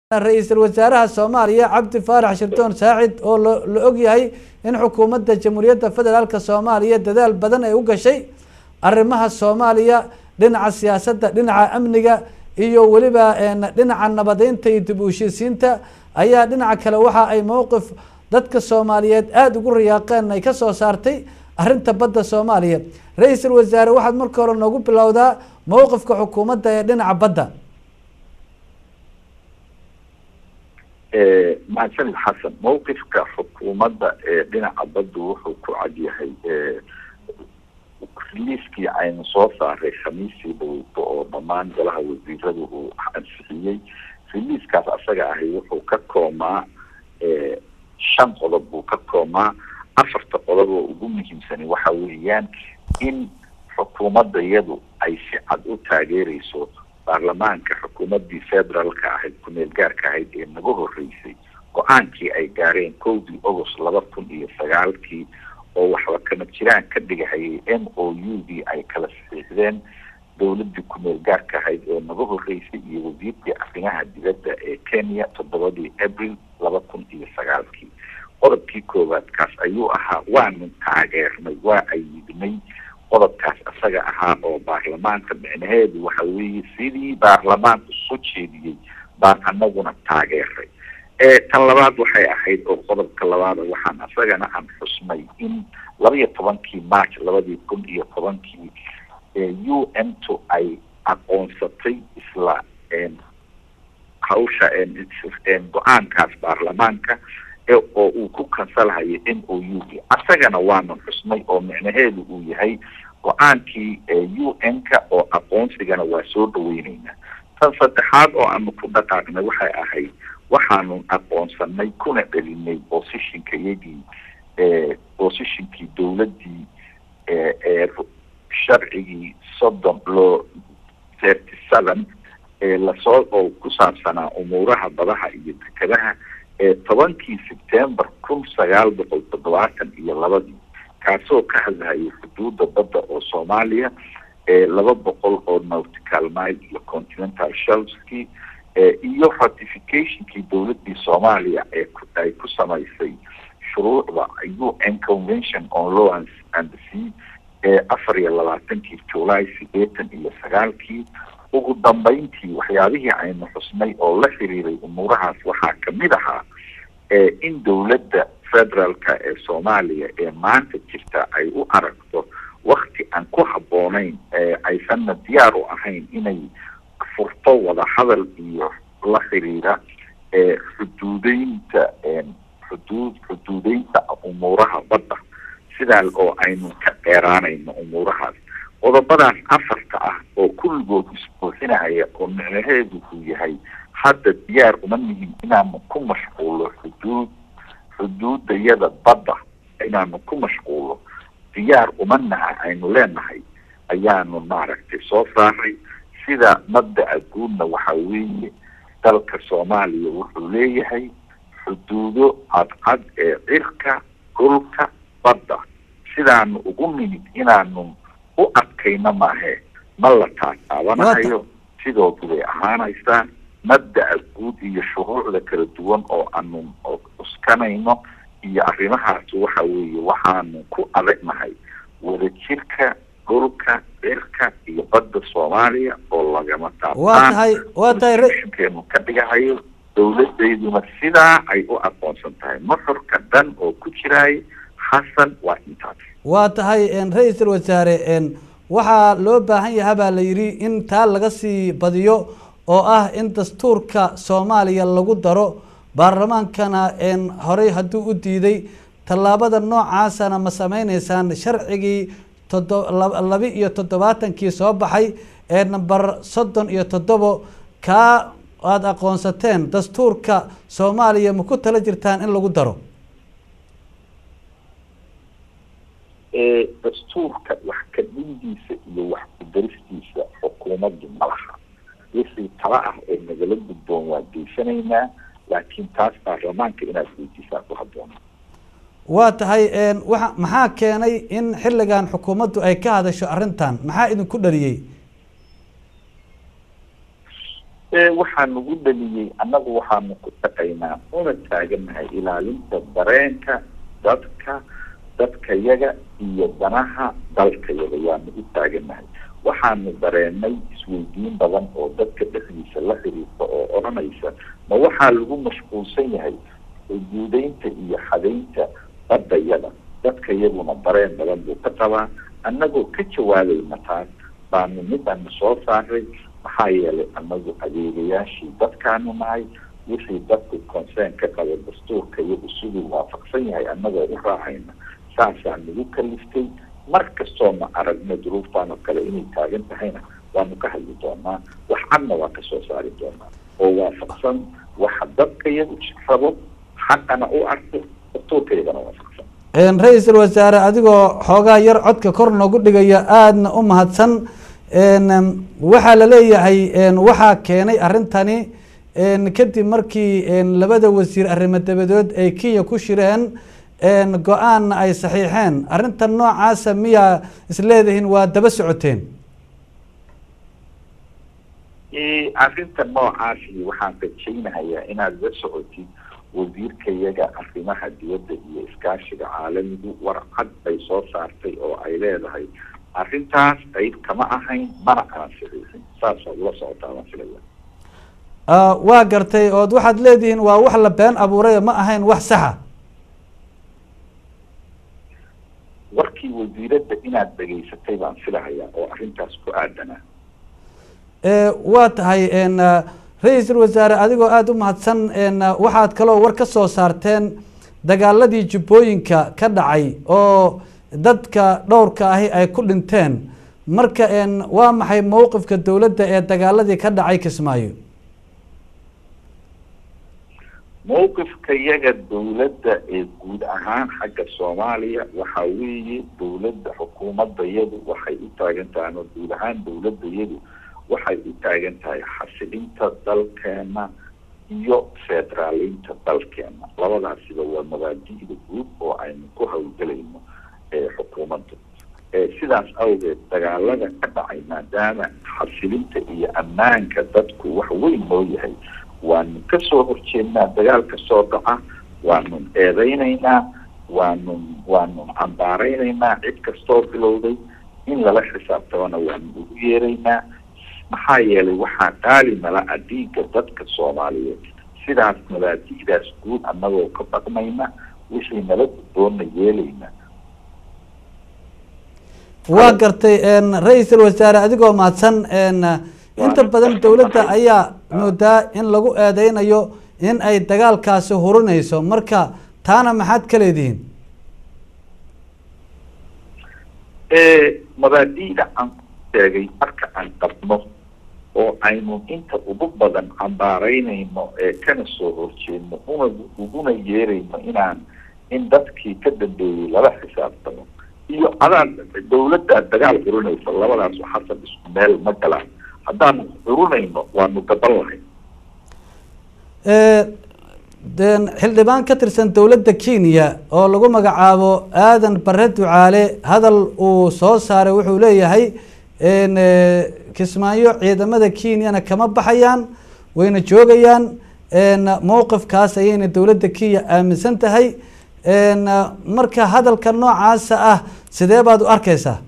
ra-iisul wasaaraha soomaaliya cabdi faarax shirdoon saacid oo la og yahay in xukuumadda jamhuuriyadda federaalka soomaaliya dadaal badan ay u gashay arrimaha soomaaliya dhinaca siyaasadda dhinaca amniga iyo weliba dhinaca nabadeynta iyo dib u heshiisiinta ayaa dhinaca kale waxa ay mowqif dadka soomaaliyeed aada ugu riyaaqeen ay kasoo saartay arrinta badda soomaaliya ra-iisul wasaare waxaad marka hore noogu bilowdaa mowqifka xukuumadda ee dhinaca badda mahadsanid xasan mawqifka xukuumadda ee dhinaca baddu wuxuu ku cadyahay riliiskii aynu soo saaray khamiistii dhaweyto oo dhammaan golaha wasiirada uu ansixiyey riliiskaas asaga ahi wuxuu ka koomaa shan qodob buu ka koomaa afarta qodob oo ugu muhiimsani waxa weeyaan in xukuumadda iyadu ay si cad u taageereyso baarlamaanka xukuumaddii federaalka ahayd ku-meel gaarka ahayd ee naga horeysay go-aankii ay gaareen kowdii agost laba kun iyo sagaalkii oo waxba kama jiraan ka dhigahayay m o u dii ay kala saxiixdeen dowladdii ku-meel gaarka ahayd ee naga horeysay iyo wasiirkii arrimaha dibadda ee kenya toddobadii abril laba kun iyo sagaalkii qodobkii koowaad kaas ayuu ahaa waanu taageernay waa ayidnay qodobkaas isaga ahaa oo baarlamaanka micnaheedu waxa weeye sidii baarlamaanku soo jeediyey baan anaguna taageeray tan labaad waxay ahayd oo qodobka labaada waxaan isagana aan xusnay in laba iyo tobankii march labadii kun iyo tobankii u n to ay aqoonsatay isla hawsha go-aankaas baarlamaanka oo uu ku kansalhayo m o u d asagana waanu xusnay oo micnaheedu uu yahay go-aankii u n-ka oo aqoonsigana waa soo dhaweyneynaa tan saddexaad oo aanu ku dhaqaaqnay waxay ahayd waxaanu aqoonsanay kuna celinay positionka iyagii positionkii dowladdii ee sharcigii soddon loo thirty seven ee lasoo oo ku saabsanaa umuuraha badaha iyo dekadaha ee tobankii september kun sagaal boqol toddobaatan iyo labadii kaasoo ka hadlahayay xuduudda badda oo soomaaliya ee laba boqol oo nautical mile iyo continental shelfskii iyo ratificationkii dowladdii soomaaliya ee ay ku samaysay shuruucda u n convention on law and sea ee afar iyo labaatankii july sideetan iyo sagaalkii ugu dambeyntii waxyaabihii aynu xusnay oo la xiriiray umuurahaas waxaa kamid ahaa in dowladda federaalka ee soomaaliya ee maanta jirta ay u aragto wakti aan ku habboonayn aysanna diyaar u ahayn inay furto wadahadal iyo la xiriira xuduudeynta xuduud xuduudeynta umuuraha badda sidaa oo aynu ka dheeraanayno umuurahaas qodobadaas afarta ah oo kulligood isbuuxinaya oo micnaheedu uu yahay hadda diyaar uma nihin inaanu ku mashquulo xuduud xuduudayada badda inaanu ku mashquulo diyaar uma naha aynu leenahay ayaanu maaragtay soo saaray sida mabdaca guudna waxa weeye dalka soomaaliya wuxuu leeyahay xuduudo cadcad ee cirka dhulka badda sidaanu ugu nimid inaanu u adkayno maahe ma la taataabanahayo sidoodu bay ahaanaysaa mabdaca guud iyo shuruucda kala duwan oo aanu uskanayno iyo arrimahaas waxa weeye waxaanu ku adagnahay wadajirka dhulka cirka iyo badda soomaaliya oo lagama waa tahay waa tahay keenu ka dhigahayo dowladeyduna sidaa ay u aqoonsan tahay nuxurka dhan oo ku jiraay xasan waa intaas waa tahay ra-iisul wasaare waxaa loo baahan yaha baa la yidhi in taa laga sii badiyo oo ah in dastuurka soomaaliya lagu daro baarlamaankana horey hadduu u diiday tallaabada noocaasana ma sameyneysaan sharcigii todo laba iyo toddobaatankii soo baxay ee number soddon iyo toddobo kaa aada aqoonsateen dastuurka soomaaliya ma ku tala jirtaan in lagu daro dastuurka wax kadhindiisa iyo wax kudaristiisa xukuumaddu malaha wixii tala ah ee nagala gudboon waa geysanaynaa laakiin taas baarlamaanka inaad weydiisaan ku habboona waa tahay waa maxaa keenay in xilligan xukuumaddu ay ka hadasho arrintan maxaa idinku dhaliyey waxaa nagu dhaliyey annagu waxaanu ku shaqaynaa una taaganahay ilaalinta dareenka dadka dadkayaga iyo danaha dalkayaga waanu u taaganahay waxaanu dareenay isweydiin badan oo dadka dhexdiisa la xiriirta oo odhanaysa ma waxaa lagu mashquulsan yahay guudeynta iyo xadaynta badayada dadkayaguna dareen badan buu ka qabaa annagoo ka jawaabayna taas baanu midana soo saaray maxaa yeelay annagu adeegayaashii dadkaanu nahay wixii dadku concern ka qaba dastuurka iyagu siduu waafaqsan yahay annagoo u raacayna saasaa nagu kaliftay mar kastoo ma aragno duruuftaan oo kale inay taagan tahayna waanu ka hadli doonaa wax cadna waa kasoo saari doonaa oo waafaqsan waxa dadka iyagu rabo xaqana u arko dastuurkayagana waafaqsan ra-iisul wasaare adigoo xoogaa yar codka kor noogu dhigaya aadna u mahadsan waxaa la leeyahay waxaa keenay arrintani kadib markii labada wasiir arrimo dabadood ay kenya ku shireen go-aanna ay saxiixeen arrintan noocaasa miyaa isleedihiin waa daba socoteen arrinta noocaasi waxaan rajaynahayaa inaad la socotid wasiirkayaga arrimaha dibadda iyo iskaashiga caalamigu war cad bay soo saartay oo ay leedahay arrintaas qayb kama ahayn mana aan saxiixin saasaa ula socotaa waan filaya waa gartay ood waxaad leedihiin waa wax la been abuuray ma ahayn wax saxa warkii wasiiradda inaad dhegaysatay baan filahayaa oo arrintaas ku aadanaa waa tahay ra-iisul wasaare adigoo aada u mahadsan waxaad kaloo war ka soo saarteen dagaaladii jubbooyinka ka dhacay oo dadka dhowrka ahi ay ku dhinteen marka waa maxay mowqifka dowladda ee dagaaladii ka dhacay kismaayo mowqifka yaga dowladda ee guud ahaan xagga soomaaliya waxa weeye dowladda xukuumadda yadu waxay u taagan tahay ama guud ahaan dowladda yadu waxay u taagan tahay xasilinta dalkeena iyo federaaliinta dalkeena labadaasiba waa mabaadi'da guud oo aynu ku hawlgelayno xukuumadda sidaas awgeed dagaalada ka dhacay maadaama xasilinta iyo ammaanka dadku wax weyn noo yahay waanu kasoo horjeednaa dagaal kasoo dhaca waanu eedeynaynaa waanu waanu cambaareynaynaa cid kastoo bilowday in lala xisaabtamana waanu ugu yeeraynaa maxaa yeelay waxaa qaali nala a dhiigga dadka soomaaliyeed sidaas mabaadi'daas guud annagoo ka dhaqmayna wixii nala gudboonna yeelayna waa gartay ra-iisul wasaare adigoo mahadsan inta badan dowladda ayaa moodaa in lagu eedeynayo in ay dagaalkaasi hurinayso marka taana maxaad ka leedihiin mabaadi'da aan ku sheegay marka aan qabno oo aynu inta ugu badan cambaaraynayno ee kana soo horjeedno una uguna yeerayno inaan in dadkii ka dambeeyey lala xisaabtamo iyo adaad dawladdaad dagaal xurinaysa labadaas xasan isku meel ma galaan haddaanu xurunayno waanu gaban lahay xildhibaan ka tirsan dowladda kenya oo lagu magacaabo aadan bare ducaale hadal uu soo saaray wuxuu leeyahay kismaayo ciidamada kenyana kama baxayaan wayna joogayaan mowqifkaas ayayna dowladda kenya aaminsan tahay marka hadalka noocaasa ah sidee baad u arkeysaa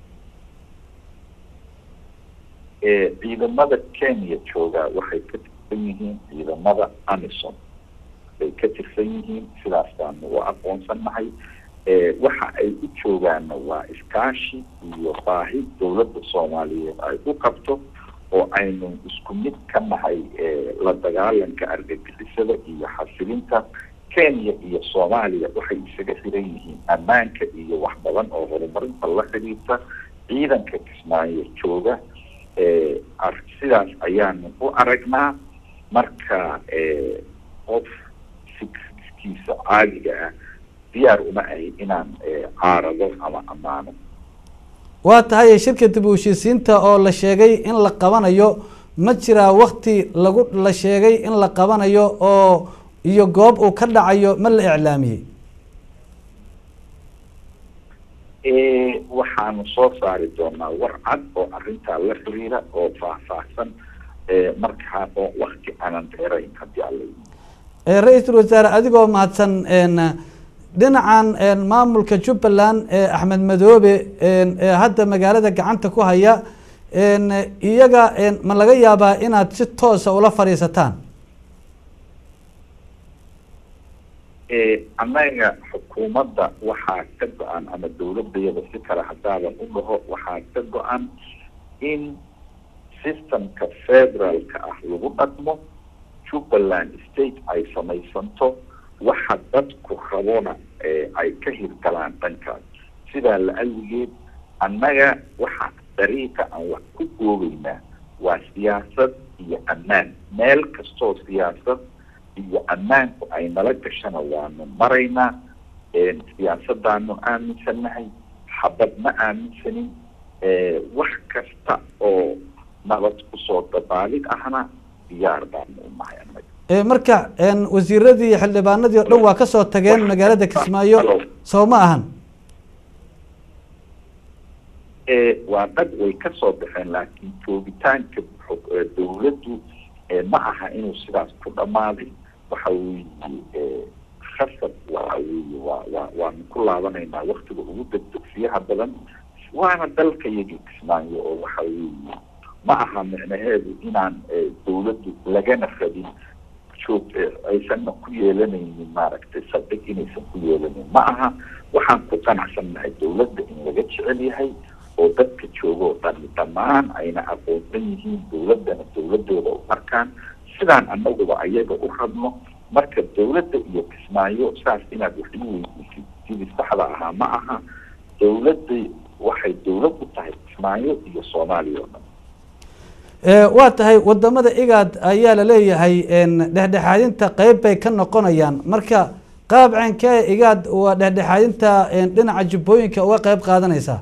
ciidamada kenya joogaa waxay ka tirsan yihiin ciidamada amison bay ka tirsan yihiin sidaas baanu u aqoonsannahay waxa ay u joogaana waa iskaashi iyo baahi dowladda soomaaliyeed ay u qabto oo aynu isku mid ka nahay la dagaalanka argagixisada iyo xasilinta kenya iyo soomaaliya waxay isaga xiran yihiin ammaanka iyo wax badan oo horumarinta la xiriirta ciidanka kismaayo jooga sidaas ayaanu u aragnaa marka qof fikirkiisa caadiga ah diyaar uma ahi inaan caarado ama ammaano waa tahay shirka dib u heshiisiinta oo la sheegay in la qabanayo ma jiraa wakti lagu la sheegay in la qabanayo oo iyo goob uu ka dhacayo ma la iclaamiyey waxaanu soo saari doonaa war cad oo arrintaa la xiriira oo faahfaahsan markaa oo wakti aanan dheerayn haddii alla ra-iisul wasaare adigoo mahadsan dhinacan maamulka jubbaland ee axmed madoobe ee hadda magaalada gacanta ku haya iyaga ma laga yaabaa inaad si toosa ula fadhiisataan annaga xukuumadda waxaa ka go-an ama dawladayada si kale haddaadan u dhaho waxaa ka go-an in systemka federaalka ah lagu dhaqmo jubbaland state ay samaysanto waxa dadku rabona ay ka hirgalaan dhankaas sidaa la-aligeed annaga waxa dariiqa aan wax ku goobeynaa waa siyaasad iyo ammaan meel kastoo siyaasad iyo ammaanku ay nala gashana waanu maraynaa siyaasadaanu aaminsannahay xabad ma aaminsanin wax kasta oo nabad kusoo dabaalid ahna diyaar baanu u nahay annaga marka wasiiradii iyo xildhibaanadii o dhan waa kasoo tageen magaalada kismaayo soo ma ahan waa dhag way kasoo baxeen laakiin joogitaanka dawladdu ma aha inuu sidaas ku dhamaaday waxa weeye khasab waxa weeye waa waa waanu ku laabanaynaa waktiga ugu degdegsiyaha badan waana dalka yagii kismaayo oo waxa weeye ma aha micnaheedu inaan dawladdu lagana rabin joog aysanna ku yeelanaynin maaragtay saldhig inaysan ku yeelanayn ma aha waxaan ku qanacsannahay dawladda in laga jecel yahay oo dadka jooga oo dhan dhammaan ayna aqoonsan yihiin dawladdana dawladooda u arkaan sidaan annaguba ayaga u rabno marka dawladda iyo kismaayo saas inaad wax ii weydiisid sidii saxda ahaa ma aha dawladda waxay dawlad u tahay kismaayo iyo soomaaliya oo dhan waa tahay wadamada igaad ayaa laleeyahay dhexdhexaadinta qeyb bay ka noqonayaan marka qaab ceenkee igaad waa dhexdhexaadinta dhinaca jubbooyinka uga qeyb qaadanaysaa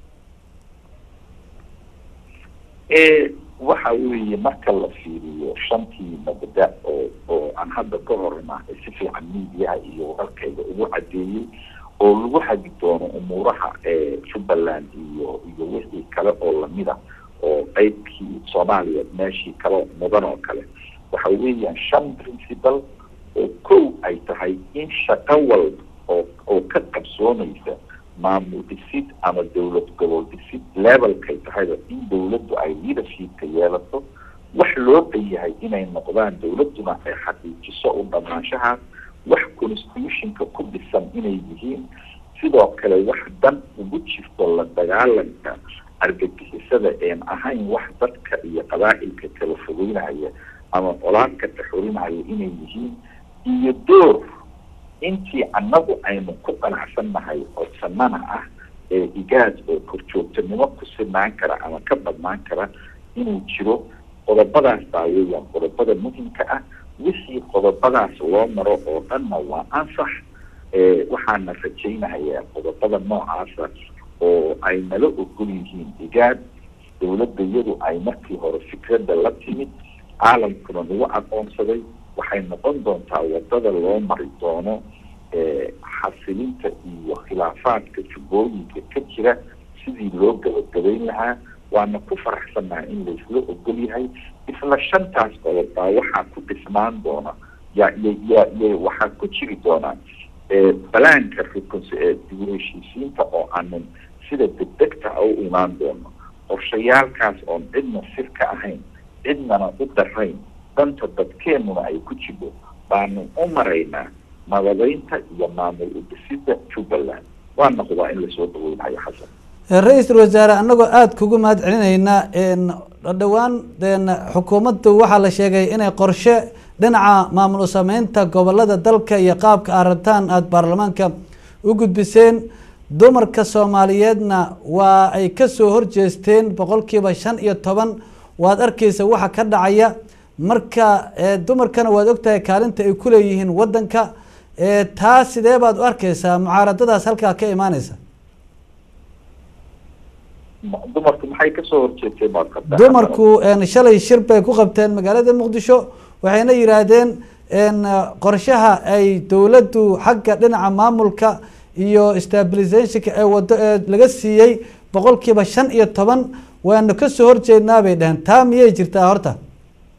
waxa weeye marka la fiiriyo shantii mabda oo oo aan hadda ka horna si fiican miidiyaha iyo wararkayga ugu cadeeyey oo lagu hagi doono umuuraha jubbaland iyo iyo wixii kale oo lamida oo qeybkii soomaaliya meeshii kale mudan oo kale waxa weeyaan shan principal oo kow ay tahay in shaqo walba oo oo ka qabsoonaysa maamul dhisid ama dawlad gobol dhisid levelkay tahayba in dawladdu ay leadershipka yeelato wax loo dhan yahay inay noqdaan dawladduna ay xaqiijiso u dhamaanshahaas wax constitutionka ku dhisan inay yihiin sidoo kale wax dan ugu jirto la dagaalanka argagixisada een ahayn wax dadka iyo qabaa'ilka kala fogeynaya ama colaadka taxurinaya inay yihiin iyo door intii annagu aynu ku qanacsannahay codsanana ah ee igaad oo korjoogtanimo ku sinaan kara ama ka badnaan kara inuu jiro qodobadaas baa weeyaan qodobada muhimka ah wixii qodobadaas loo maro oo dhanna waa ansax waxaana rajaynahayaa qodobada noocaasa oo ay nala ogol yihiin igaad dawladda iyadu ay markii hore fikradda la timid caalamkuna nagu aqoonsaday waxay noqon doontaa wadada loo mari doono xasilinta iyo khilaafaadka jubbooyinka ka jira sidii loo gabagabayn lahaa waana ku faraxsannaha in laisla ogol yahay isla shantaas qodob baa waxaa ku dhismaan doona ya ya ya waxaa ku jiri doonaa balaanka dibu heshiisiinta oo aanan sida degdegta a u imaan doono qorshayaalkaas oon cidna sirka ahayn cidnana u darayn danta dadkeenuna ay ku jiro baanu u maraynaa nabadaynta iyo maamul udhisida jubbaland waa noqdaa in lasoo dhaweynayo xasan ra-iisul wasaare anagoo aada kugu mahad celinaynaa dhowaan xukuumaddu waxaa la sheegay inay qorshe dhinaca maamul sameynta gobolada dalka iyo qaabka aad rabtaan aada baarlamaanka u gudbiseen dumarka soomaaliyeedna waa ay kasoo horjeesteen boqolkiiba shan iyo toban waad arkeysa waxa ka dhacaya marka dumarkana waad ogtahay kaalinta ay kuleeyihiin wadanka taa sidee baad u arkeysaa mucaaradadaas halkaa ka imaaneysa dumarku maxay kasoo horjeesteen baad qabtaa dumarku shalay shir bay ku qabteen magaalada muqdisho waxayna yidhaahdeen qorshaha ay dowladdu xagga dhinaca maamulka iyo stabilizationka ee wado ee laga siiyey boqol kiiba shan iyo toban waanu kasoo horjeednaa bay dhaheen taa miyay jirtaa horta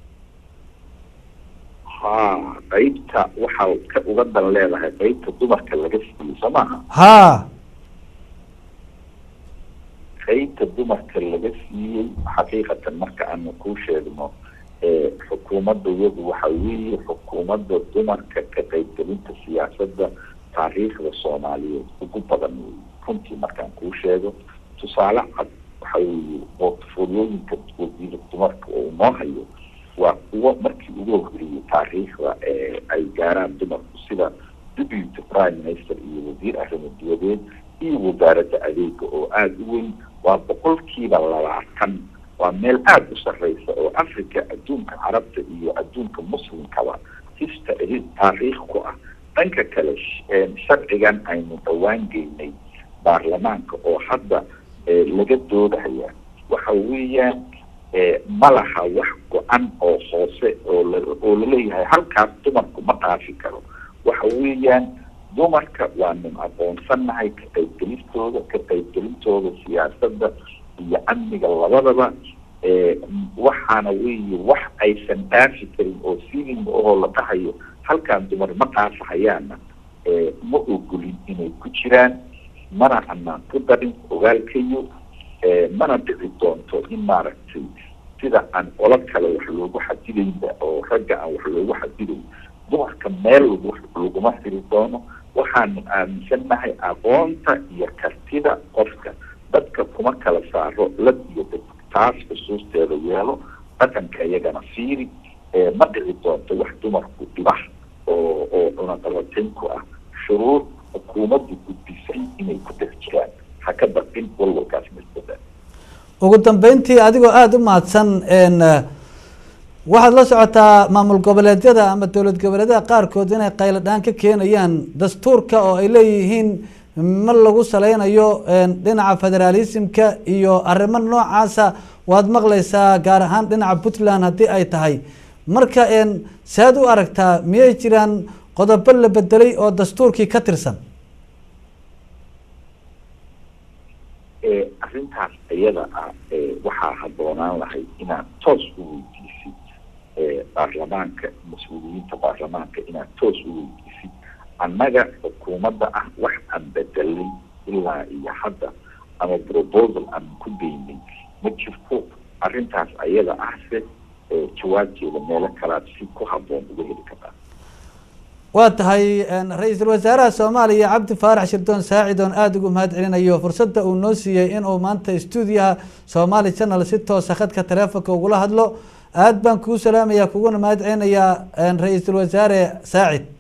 ha qeybta waxaa ka uga dan leedahay qeybta dumarka laga siiyey soo maaha haa qeybta dumarka laga siiyey xaqiiqatan marka aanu kuu sheegno ee xukuumadda iyadu waxa weeye xukuumadda dumarka ka qeybgelinta siyaasadda taariikhda soomaaliyeed ugu badan wey runtii markaan kuu sheego tusaale cad waxa weeye portfoliyooyinka wasiira dumarka oo noo hayo waa kuwo markii ugu horreeyey taariikhda ee ay gaaraan dumarku sida deputy prime minister iyo wasiir arrimo dibadeed iyo wasaaradda adeega oo aada u weyn waa boqolkiiba labaatan waa meel aada u sarreysa oo africa adduunka carabta iyo adduunka muslimkaba hista taariikh ku ah dhanka kale sharcigan aynu dhawaan geynay baarlamaanka oo hadda laga doodaya waxa weeyaan ma laha wax go-an oo hoose oo la oo laleeyahay halkaas dumarku ma dhaafi karo waxa weeyaan dumarka waanu aqoonsannahay ka qaybgelistooda ka qaybgelintooda siyaasadda iyo amniga labadaba waxaana weeye wax aysan dhaafi karin oo siling oo la dhahayo halkaan dumar ma dhaafahayaana ma ogolin inay ku jiraan mana anaan ku darin ogaalkayo mana dhici doonto in maaragtay sida aan qolo kale wax loogu xadidaynba oo ragga aan wax loogu xadidayn dumarka meel lagu laguma firi doono waxaanu aaminsannahay aqoonta iyo kartida qofka dadka kuma kala saaro lad iyo dad taas xusuusteeda yeelo dhaqanka iyagana fiiri ma dhici doonto wax dumarku dhibah oo oo cunaqabatin ku ah shuruur xukuumaddu gudbisay inay ku dhex jiraan ha ka baqin walwalkaas masbada ugu dambeyntii adigoo aada u mahadsan waxaad la socotaa maamul goboleedyada ama dowlad goboleedyada qaarkood inay qaylo dhaan ka keenayaan dastuurka oo ay leeyihiin ma lagu saleynayo dhinaca federaalismka iyo arrimo noocaasa waad maqlaysaa gaar ahaan dhinaca puntland haddii ay tahay marka saad u aragtaa miyay jiraan qodobo la bedelay oo dastuurkii ka tirsan arrintaas iyada ah waxaa habboonaan lahay inaad toos u weydiisid baarlamaanka mas-uuliyiinta baarlamaanka inaad toos u weydiisid annaga xukuumadda ah wax aan bedelay ilaa iyo hadda ama proposal aan ku geynay ma jirto arrintaas ayada ahse jawaabteeda meelo kalaad si ku habboon uga heli kartaa waa tahay ra-iisul wasaaraha soomaaliya cabdi faarax shirdoon saacid oon aada ugu mahad celinayo fursadda uu noo siiyey inuu maanta stuudiyaha somaali channel si toosa khadka taleefonka ugula hadlo aada baan kuu salaamaya kuguna mahad celinayaa ra-iisul wasaare saacid